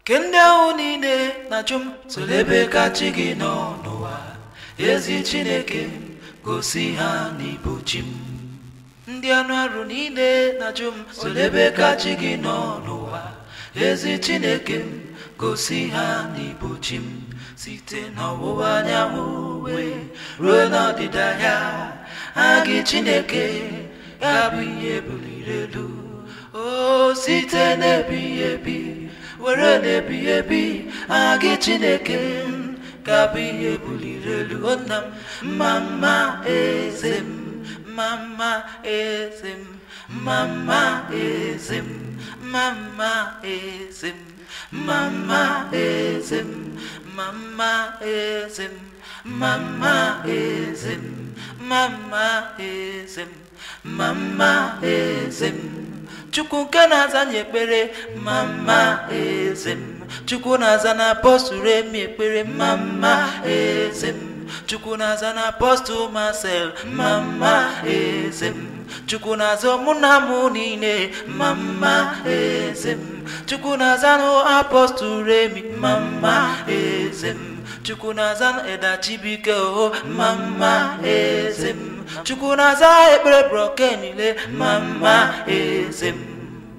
ke ndị ahụ niile na-ajụ m soro ebe ka chi gị nọ n'ụwa ezi chineke m gosi ha n'ibu chi m ndị anụ arụ niile na-ajụ m soro ebe ka chi gị nọ n'ụwa ezi chineke m gosi ha n'ibu chi m site n'ọwụwa anyanwụ wee ruo n'ọdịda ya ha gị chineke ga-abụ ihe buliri elu o site n'ebighị ebi were n'ebighị ebi aha gị chineke m ga-abụ ihe buliri elu o nna m mma mma eze m mma mma eze m mma mma eze m mma mma eze m mma mma eze m mma mma eze m mma mma eze m mma mma eze m mma mma eze m chukwu nke na-aza nye ekpere mma mma eze m chukwu na-aza na apọstụl emi ekpere mma mma eze m chukwu na-aza na apọstụl masel mma mma eze m chukwu na-aza mụ na mụ niile mma mma eze m chukwu na-aza na apọstụl emi mma mma eze m chukwu na-aza eda chibike o mma mma eze m chukwu na-aza ekpere broke niile mma mma eze m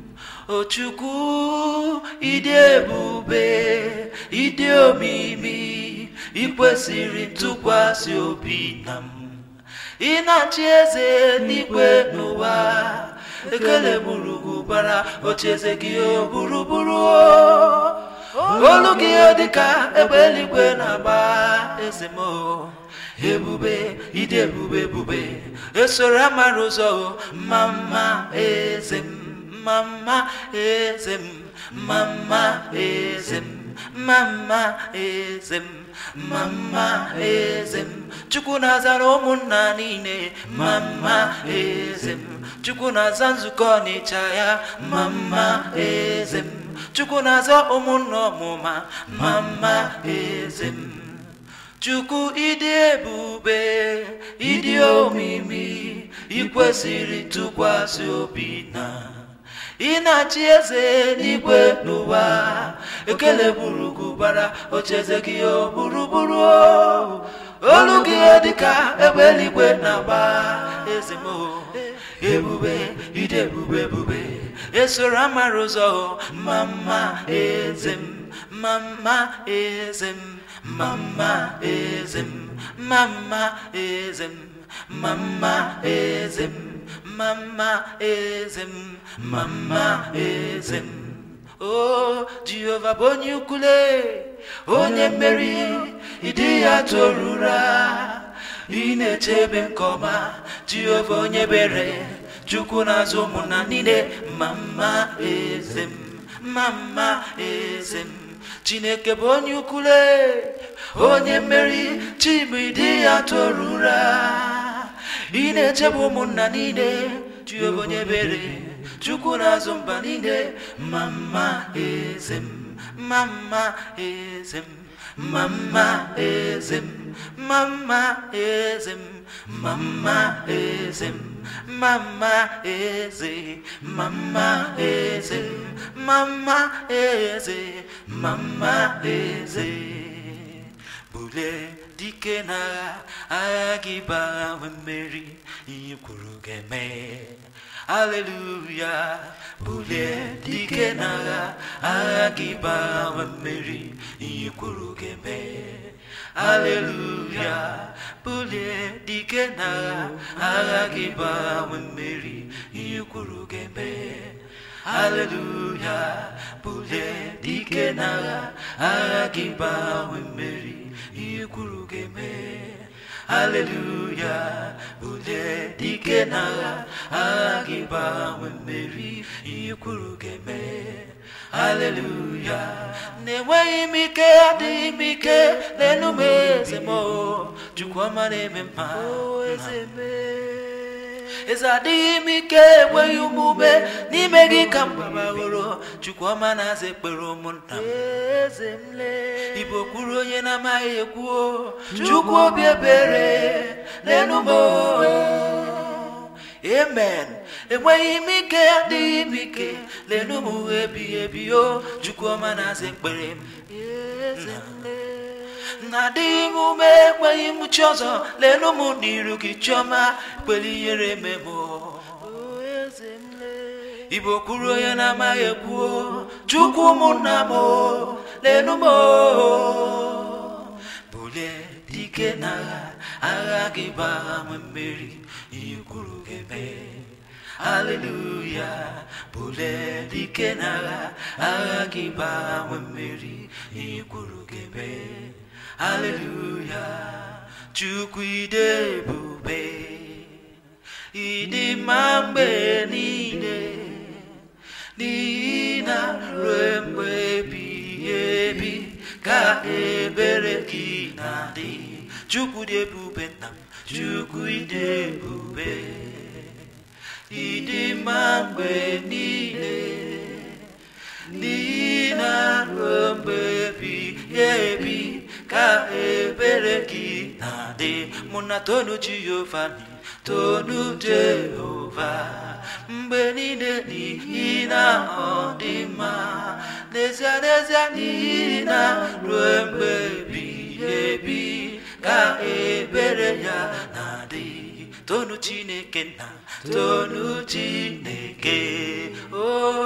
o chukwu ịdị ebube ịdị omimi ikwesịrị ntụkwasị obi na m ị na-achị eze n'igwe n'ụwa ekele gburugburu bara ocheeze gị o gburugburu o olu gị ọ dịka egbe eluigwe na-agba eze m o ebube ịdị ebube ebube esoro amara ụzọ o mma mma eze m mma mma eze m mma mma eze m mma mma eze m mma mma eze m chukwu na-azara ụmụnna niile mma mma eze m chukwu na-aza nzukọ ọnịcha ya mma mma eze m chukwu na-aza ụmụnna ọmụma mma mma eze m chukwu ịdị ebube ịdị omimi ikwesịrị tụkwasị obi na ị na-achị eze n'igwe n'ụwa ekele gburugburu bara ocheeze gị o gburugburu o olu gị dịka egbe eluigwe na-agba eze m o ebube ịdị ebube ebube esoro amara ụzọ o mma mma eze m mma mma eze m mma mma eze m mma mma eze m mma mma eze m mama eze m mama eze m o jehova bụ onye ukwule onye mmeri ịdị ya torura ị na-echebe nke ọma jehova onye bere chukwu na-azụ ụmụnna niile mama eze m mama eze m chineke bụ onye ukwule onye mmeri chibu ịdị ya torura ị na-echebe ụmụnna niile jehova onye bere chukwu na-azụ mba niile mama eze m mama eze m mama eze m mama eze m mama eze m mama eze mama eze mama eze mama eze bulie dike n'agha agha gị baa mmeri ihe kwuru ga-eme aleluya bulie dike n'agha agha gị baa mmeri ihe kwuru ga-eme aleluya bulie dike n'agha agha gị baa mmeri ihe kwuru ga-eme aleluya bulie dike n'agha agha gị baa mmeri ihe kwuru ga-eme aleluya bulie dike n'agha agha gị baa mmeri ihe kwuru ga-eme aleluya na-enweghị m ike adịghị m ike n'elu m eze m chukwu ọma na-eme mma eze adịghị m ike enweghị omume n'ime gị ka m gbabaworo chukwu ọma na-aza ekpere ụmụnna m ibo kwuru onye na-amaghị ekwu chukwu obi ebere n'elu m amen enweghị m ike adịghị m ike lenu m ebighị ebi o chukwuọma na-aza ekpere m eze m lee. na adịghị m ume ekweghị m chi ọzọ lenu m n'iru gị chiọma kwere ihere mem igbo kwuru onye na-amaghị ekwu o, chukwu ụmụnna m o, lenu m o. bulie dike n'agha agha gị bụ agha nwe mmeri ihe kwuru ga-eme haleluya bulie dike n'agha agha gị bụ agha nwe mmeri ihe kwuru ga-eme haleluya chukwu ide ebube ịdị mma mgbe niile n'ihi na ruo mgbe ebighị ebi ka ebere gị na-adị chukwu dị ebube nna m chukwu dị ebube ịdị mma mgbe niile n'ihi na ruo mgbe ebighị ebi ka ebere gị na-adị mụ na tonu jehova ni tonu jehova mgbe niile n'ihi na ọ dị mma n'ezie n'ezie n'ihi na ruo mgbe ebighị ebi ka ebere ya na-adị tonu chineke nna tonu chineke o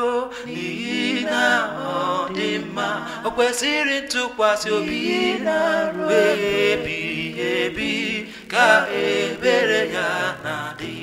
n'ihi na ọ dị mma o kwesịrị ntụkwasị obi na ruo ebighị ebi ka ebere ya na-adị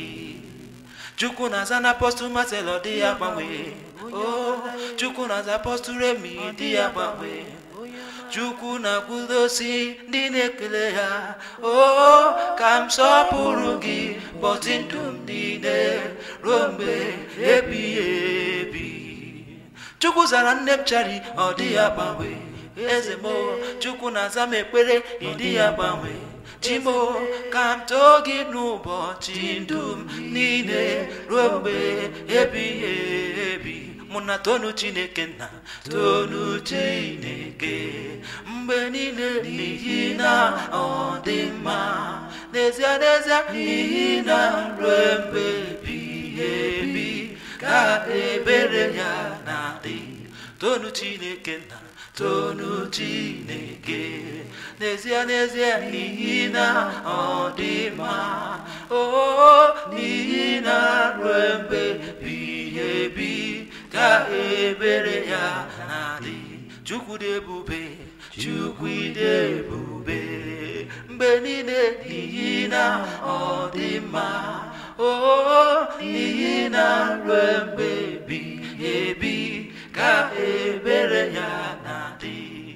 chukwu na-aza na apọstụl Marcel ọ dị ya gbanwe o chukwu na-aza apọstụl Remi dị ya gbanwe chukwu na-akwụdosi ndị na-ekele ya o ka m sọpụrụ gị bọtị ndụ m niile ruo mgbe ebighị ebi chukwu zara nne m chari ọ dị ya gbanwe eze m chukwu na-aza m ekpere ịdị ya gbanwe chimo ka m too gị n'ụbọchị ndụ m niile ruo mgbe ebighị ebi mụ na tonu chineke nna tonu chineke mgbe niile n'ihi na ọ dị mma n'ezie n'ezie n'ihi na ruo mgbe ebighị ebi ka ebere ya na-adị tonu chineke nna tonu chineke n'ezie n'ezie n'ihi na ọ dị mma o n'ihi na ruo mgbe ebighị ebi ka ebere ya na-adị chukwu dị ebube chukwu dị ebube mgbe niile n'ihi na ọ dị mma o n'ihi na ruo mgbe ebighị ebi ka ebere ya na-adị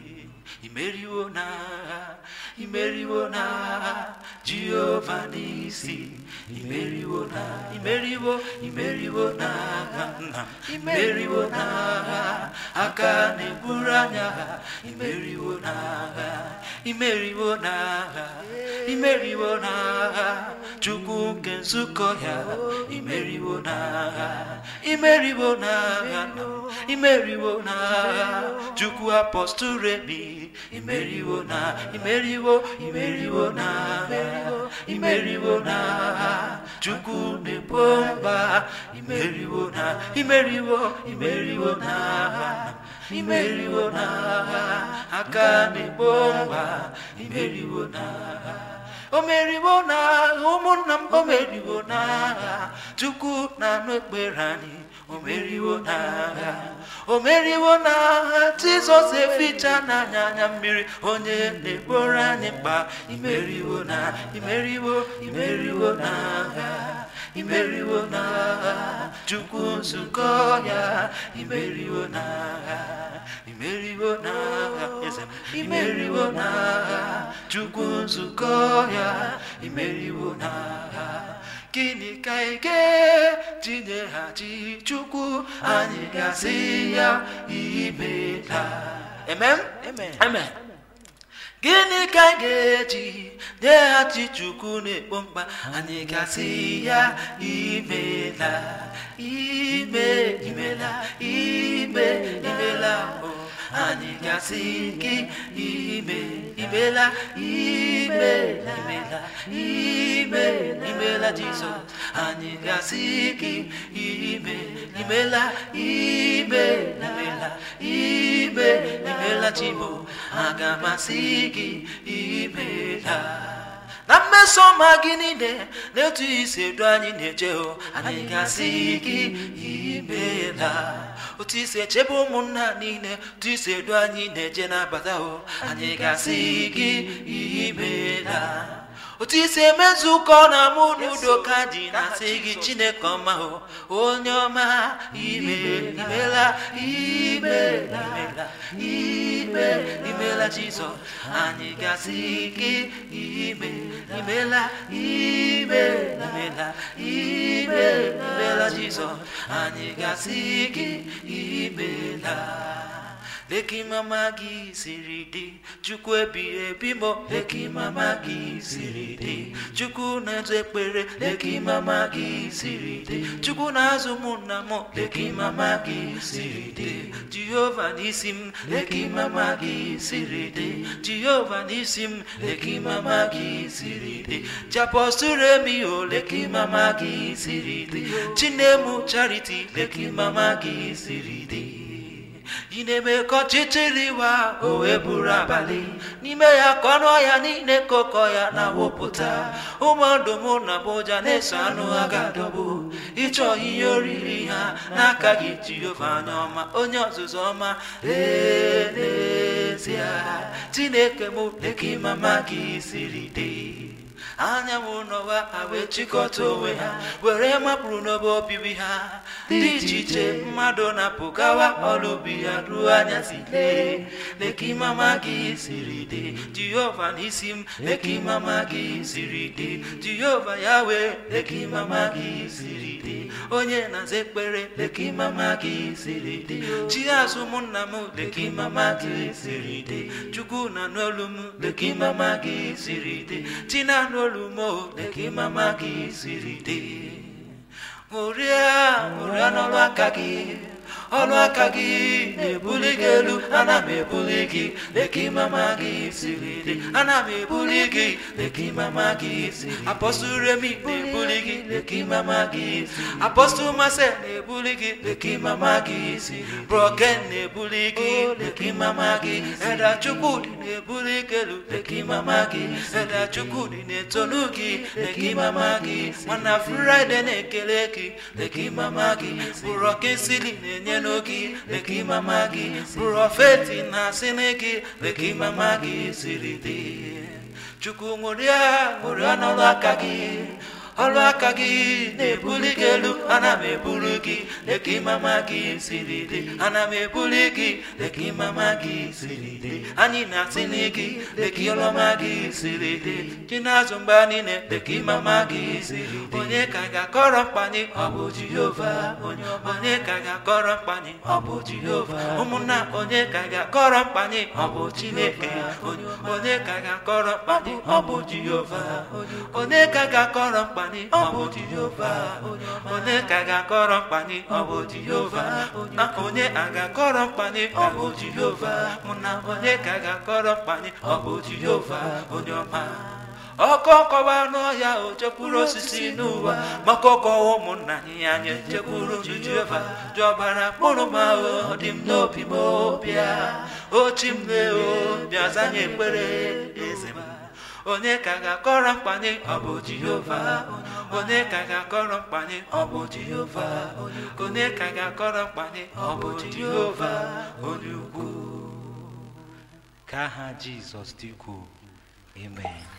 imeriwo n'agha imeriwo n'agha jehova n'isi imeriwo na imeriwo imeriwo n'agha nna m imeriwo n'agha aka na-eburu anya ha imeriwo n'agha imeriwo n'agha imeriwo n'agha chukwu nke nzukọ ya imeriwo n'agha imeriwo n'agha nna m imeriwo n'agha chukwu apọstụl remi imeriwo na imeriwo imeriwo n'agha imeriwo n'agha chukwu na-ebo mba imeriwo na imeriwo imeriwo n'agha imeriwo n'agha aka na-ebo mba imeriwo n'agha o meriwo n'agha ụmụnna m o meriwo n'agha chukwu na-anụ ekpere anyị o meriwo n'agha o meriwo n'agha jizọs eficha n'anya anya mmiri onye na-ekporo anyị mkpa imeriwo na imeriwo imeriwo n'agha imeriwo n'agha chukwu nzukọ ya imeriwo n'agha imeriwo n'agha eze m imeriwo n'agha chukwu nzukọ ya imeriwo n'agha gịnị ka ị ga-etinyeghachi chukwu anyị ga-asị ya imela amen amen gịnị ka anyị ga-eji nyeghachi chukwu na-ekpo mkpa anyị ga-asị ya imela ime imela ime imela o anyị gasị gị ime imela ime imela ime imela jizọs anyị gasị gị ime imela ime imela ime imela chibo aga masị gị imela na mmeso ọma gị niile na-etu isi edu anyị na-eje o anyị gasị gị imeela otu isi echebe ụmụnna niile otu isi edu anyị na-eje n'abata o anyị gasị gị imeela otu isi emezu ụkọ na mụ n'udo ka dị na-asị gị chineke ọma o onye ọma ime imela ime imela ime imela jizọs anyị gasị gị ime imela ime imela ime imela jizọs anyị gasị gị imela leki mama gị siri dị chukwu ebighị ebi mo leki mama gị siri dị chukwu na-ezu ekpere leki mama gị siri dị chukwu na-azụ mụ na mụ leki mama gị siri dị jehova n'isi m leki mama gị siri dị jehova n'isi m leki mama gị siri dị japọsture mi o leki mama gị siri dị chinemu charity leki mama gị siri dị ị na-eme ka ọchịchịrị wa o wee buru abalị n'ime ya ka ọnụ ọhịa niile kọkọ ya na-awụpụta ụmụ ọdụm na bụja na-eso anụ ha ga-adọgbu ịchọ ihe oriri ha n'aka gị jehova anya ọma onye ọzụzụ ọma lee n'ezie chineke m leki mama gị siri dị anyanwụ n'ụwa ha wee chịkọta onwe ha were mapụrụ n'obe obibi ha dị iche iche mmadụ na-apụ gawa ọrụ ubi ya ruo anyasị lee leki mama gị siri dị jehova n'isi m leki mama gị siri dị jehova ya wee leki mama gị siri dị onye na-aza ekpere leki mama gị siri dị chi azụ ụmụnna m leki mama gị siri dị chukwu na n'olu m leki mama gị siri dị chi na-anụ olu m o leki mama gị siri dị ṅụrịa ṅụrịa n'ọrụ aka gị ọrụ aka gị na-ebuli gị elu ana m ebuli gị leki mama gị siri dị ana m ebuli gị leki mama gị siri apọstụl remi na-ebuli gị leki mama gị apọstụl mase na-ebuli gị leki mama gị siri broken na-ebuli gị leki mama gị eda chukwudị na-ebuli gị elu leki mama gị eda chukwudị na-etonu gị leki mama gị mana fraịde na-ekele gị leki mama gị bụrọkesili na-enye n'oge leki mama gị prọfeti na-asị n'gị leki mama gị siri dị chukwu ṅụrịa ṅụrịa n'ọrụ aka gị ọrụ aka gị na-ebuli gị elu ana m ebuli gị leki mama gị siri dị ana m ebuli gị leki mama gị siri dị anyị na-asị n'gị leki ọlọma gị siri dị chi na-azụ mgbe niile leki mama gị siri dị onye ka ga-akọrọ mkpanye ọ bụ jehova onye ka ga-akọrọ mkpanye ọ bụ jehova ụmụnna onye ka ga-akọrọ mkpanye ọ bụ chineke onye ka ga-akọrọ mkpanye ọ bụ jehova onye ka ga-akọrọ mkpanye ọ bụ jehova onye ka ga-akọrọ mkpanye ọ bụ jehova na onye a ga-akọrọ mkpanye ọ bụ jehova mụ na onye ka ga-akọrọ mkpanye ọ bụ jehova onye ọma ọkọ kọwa n'ọhịa o chekwuru osisi n'ụwa maka ọkọwa ụmụnna anyị anyị chekwuru jehova jọbara mkpụrụ ma o dị m n'obi m bịa ochi m lee o bịa zanye ekpere eze m onye ka ga-akọrọ mkpanye ọ bụ jehova onye ka ga-akọrọ mkpanye ọ bụ jehova onye ka ga-akọrọ mkpanye ọ bụ jehova onye ukwu ka aha jizọs dị ukwuu amen